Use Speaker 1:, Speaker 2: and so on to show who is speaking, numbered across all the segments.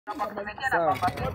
Speaker 1: Sawa.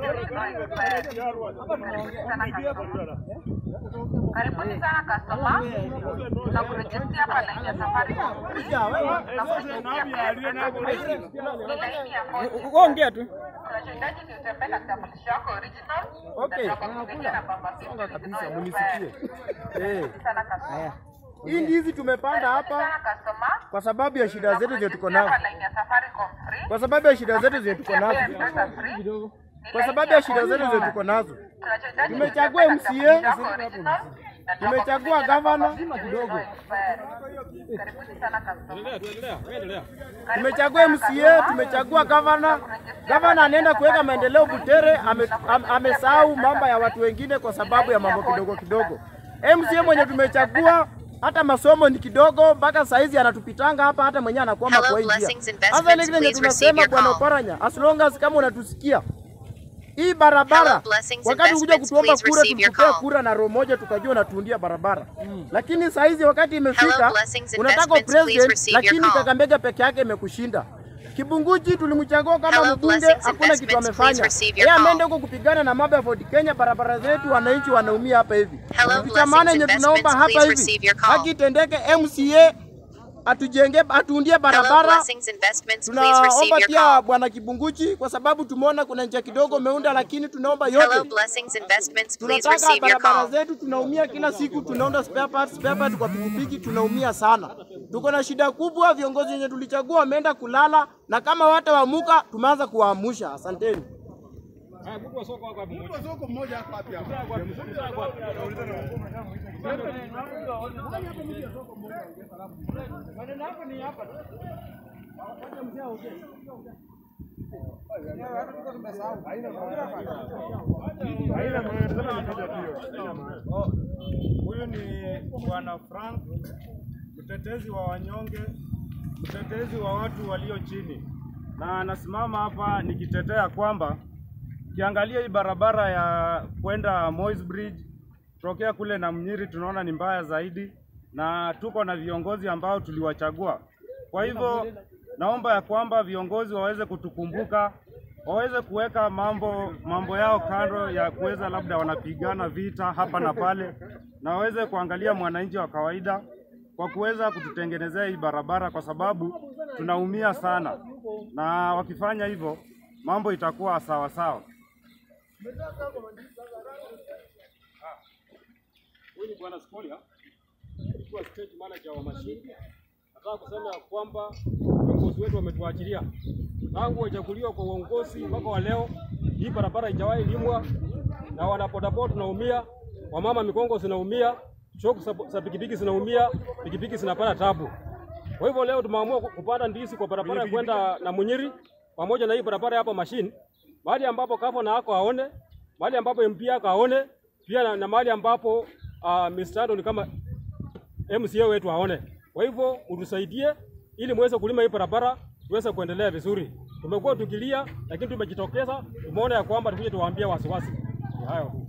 Speaker 2: Karibuni sana customer. Na kurejistia hapa line ya Safaricom. Na kurejistia pesa. Ni laini ya moja.
Speaker 1: Ongea tu.
Speaker 2: Unachohitaji ni utembee na kitambulisho chako original.
Speaker 1: Okay.
Speaker 2: Na kukuletea na bamba simu
Speaker 1: Songa kabisa
Speaker 2: original.
Speaker 1: munisikie. Eh.
Speaker 2: Sana customer.
Speaker 1: Haya. Hii ndizi tumepanda hapa
Speaker 2: Sana customer.
Speaker 1: kwa sababu ya shida zetu zenye tuko nazo.
Speaker 2: Hapa line ya Safaricom free.
Speaker 1: Kwa sababu ya shida zetu zenye tuko nazo.
Speaker 2: Pesa free. Ni
Speaker 1: Kwa
Speaker 2: laini
Speaker 1: sababu
Speaker 2: ya
Speaker 1: ya shida
Speaker 2: moja.
Speaker 1: zetu zenye tuko nazo.
Speaker 2: Tunachohitaji ni
Speaker 1: Tumechagua
Speaker 2: utembee na
Speaker 1: MCA,
Speaker 2: kitambulisho chako original. Na
Speaker 1: Tumechagua
Speaker 2: tunakuletea na
Speaker 1: gavana.
Speaker 2: bamba simu original expired. Karibuni sana customer.
Speaker 1: Tumechagua MCA, tumechagua gavana. Gavana anaenda kuweka maendeleo Butere, ame- am- amesahau mambo ya watu wengine kwa sababu ya mambo kidogo kidogo. MCA mwenye tumechagua hata masomo ni kidogo, mpaka saizi anatupitanga hapa, hata mwenyewe anakwama
Speaker 3: Hello,
Speaker 1: kwa hii njia.
Speaker 3: Blessings Investments,
Speaker 1: Hasa ni kile
Speaker 3: please receive
Speaker 1: tunasema
Speaker 3: your
Speaker 1: bwana
Speaker 3: call.
Speaker 1: Oparanya, as long as kama unatusikia hii barabara,
Speaker 3: Hello, Blessings
Speaker 1: wakati ukuja
Speaker 3: Investments,
Speaker 1: kutuomba
Speaker 3: please
Speaker 1: kura,
Speaker 3: receive your
Speaker 1: tulikupea
Speaker 3: call.
Speaker 1: kura na roho moja, tukajua unatuundia barabara, lakini saizi wakati imefika,
Speaker 3: Hello, Blessings
Speaker 1: unataka
Speaker 3: Investments, please
Speaker 1: president,
Speaker 3: receive your
Speaker 1: lakini
Speaker 3: call.
Speaker 1: Kakamega peke yake imekushinda. Kibunguchi tulimchagua kama
Speaker 3: Hello,
Speaker 1: mbunge,
Speaker 3: Blessings
Speaker 1: hakuna kitu
Speaker 3: Investments, please
Speaker 1: amefanya.
Speaker 3: receive your
Speaker 1: Yeye
Speaker 3: call.
Speaker 1: ameenda huko kupigana na mambo ya Ford Kenya, barabara zetu wananchi wanaumia hapa hivi.
Speaker 3: Hello,
Speaker 1: Kitu cha maana yenye
Speaker 3: Blessings
Speaker 1: tunaomba
Speaker 3: Investments,
Speaker 1: hapa
Speaker 3: please
Speaker 1: hivi,
Speaker 3: receive your call.
Speaker 1: haki itendeke, MCA atujenge, atuundie
Speaker 3: Hello,
Speaker 1: barabara
Speaker 3: Blessings Investments, please receive
Speaker 1: tunaomba
Speaker 3: your
Speaker 1: pia
Speaker 3: call.
Speaker 1: bwana Kibunguchi, kwa sababu tumeona kuna njia kidogo umeunda, lakini tunaomba yote
Speaker 3: Hello, Blessings Investments, please
Speaker 1: tunataka
Speaker 3: receive your
Speaker 1: barabara
Speaker 3: call.
Speaker 1: zetu, tunaumia kila siku, tunaunda spare parts, spare parts kwa pikipiki, tunaumia sana. Tuko na shida kubwa, viongozi wenye tulichagua wameenda kulala, na kama watawamuka tumeanza kuwaamusha. Asanteni.
Speaker 4: Oh, Huyu ni Bwana Frank, mtetezi wa wanyonge, mtetezi wa watu walio chini, na anasimama hapa nikitetea kwamba ukiangalia hii barabara ya kwenda Moi's Bridge tokea kule na Mnyiri tunaona ni mbaya zaidi, na tuko na viongozi ambao tuliwachagua. Kwa hivyo naomba ya kwamba viongozi waweze kutukumbuka, waweze kuweka mambo mambo yao kando ya kuweza labda wanapigana vita hapa na pale, na waweze kuangalia mwananchi wa kawaida kwa kuweza kututengenezea hii barabara, kwa sababu tunaumia sana, na wakifanya hivyo mambo itakuwa sawa sawa.
Speaker 5: Huyu ni Bwana Skolia, ikiwa state manager wa mashine. Nataka kusema ya kwamba viongozi wetu wametuachilia tangu wachaguliwa kwa uongozi mpaka wa leo, hii barabara haijawahi limwa, na wanabodaboda tunaumia, wamama mikongo zinaumia, shoku za- za pikipiki zinaumia, pikipiki zinapata tabu. Kwa hivyo leo tumeamua ku- kupanda ndizi kwa barabara ya kwenda na Munyiri pamoja na hii barabara hapa mashine, mahali ambapo gavana ako aone, mahali ambapo MP ako aone, pia na, na mahali ambapo uh, Mr. Andrew ni kama MCA wetu aone. Kwa hivyo utusaidie ili muweze kulima hii barabara tuweze kuendelea vizuri. Tumekuwa tukilia, lakini tumejitokeza, tumeona ya kwamba tukuje tuwaambie wasiwasi. Ni hayo tu.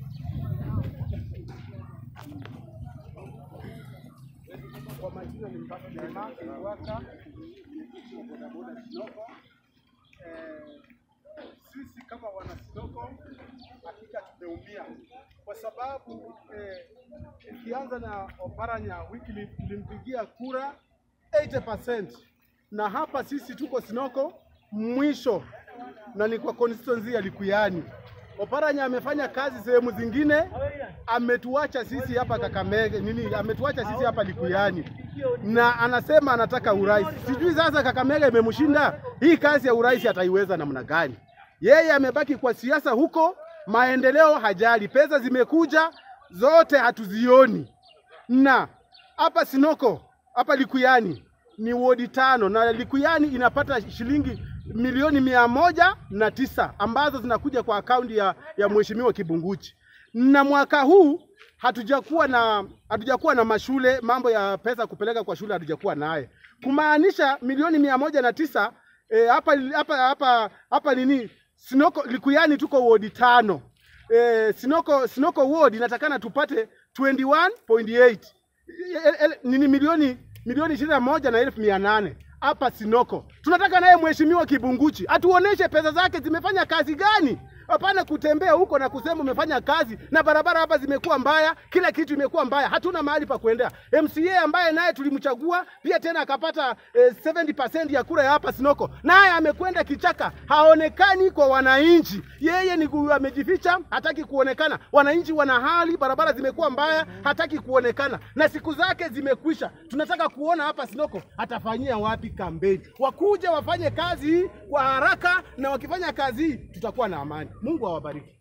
Speaker 6: Kwa majina ni Mpaka Jamaa Kiwaka, bodaboda Sinoko. Eh, sisi kama wana Sinoko hakika tumeumia kwa sababu eh, ikianza na Oparanya wiki tulimpigia kura 80% na hapa sisi tuko Sinoko mwisho na ni kwa constituency ya Likuyani. Oparanya amefanya kazi sehemu zingine, ametuacha sisi hapa Kakamege nini, ametuacha sisi hapa Likuyani na anasema anataka urais. Sijui sasa Kakamega imemshinda hii kazi ya urais, ataiweza namna gani? Yeye amebaki kwa siasa huko, maendeleo hajali, pesa zimekuja zote hatuzioni na hapa Sinoko hapa Likuyani ni wodi tano na Likuyani inapata shilingi milioni mia moja na tisa ambazo zinakuja kwa akaunti ya, ya mheshimiwa Kibunguchi, na mwaka huu hatujakuwa na hatujakuwa na mashule, mambo ya pesa kupeleka kwa shule hatujakuwa naye, kumaanisha milioni mia moja na tisa eh, hapa hapa hapa hapa nini Sinoko Likuyani tuko wodi tano eh, Sinoko Sinoko ward inatakana tupate 21.8 El- el- nini milioni milioni ishirini na moja na elfu mia nane hapa Sinoko. Tunataka naye mheshimiwa Kibunguchi atuoneshe pesa zake zimefanya kazi gani. Hapana kutembea huko na kusema umefanya kazi na barabara hapa zimekuwa mbaya, kila kitu imekuwa mbaya, hatuna mahali pa kuendea. MCA ambaye naye tulimchagua pia tena akapata eh, 70% ya kura ya hapa Sinoko, naye amekwenda kichaka, haonekani kwa wananchi. Yeye ni ku- amejificha, hataki kuonekana. Wananchi wana hali, barabara zimekuwa mbaya, hataki kuonekana na siku zake zimekwisha. Tunataka kuona hapa Sinoko atafanyia wapi kampeni. Wakuja wafanye kazi hii kwa haraka, na wakifanya kazi hii tutakuwa na amani. Mungu awabariki.